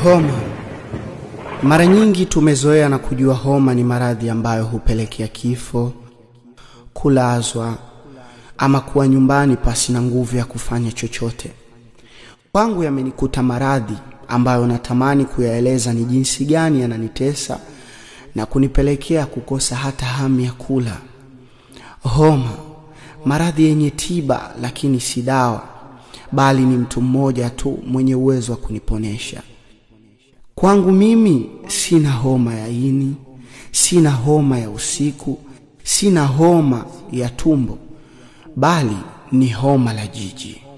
Homa. Mara nyingi tumezoea na kujua homa ni maradhi ambayo hupelekea kifo, kulazwa ama kuwa nyumbani pasi na nguvu ya kufanya chochote. Kwangu yamenikuta maradhi ambayo natamani kuyaeleza ni jinsi gani yananitesa na kunipelekea kukosa hata hamu ya kula. Homa, maradhi yenye tiba lakini si dawa, bali ni mtu mmoja tu mwenye uwezo wa kuniponesha. Kwangu mimi sina homa ya ini, sina homa ya usiku, sina homa ya tumbo, bali ni homa la jiji.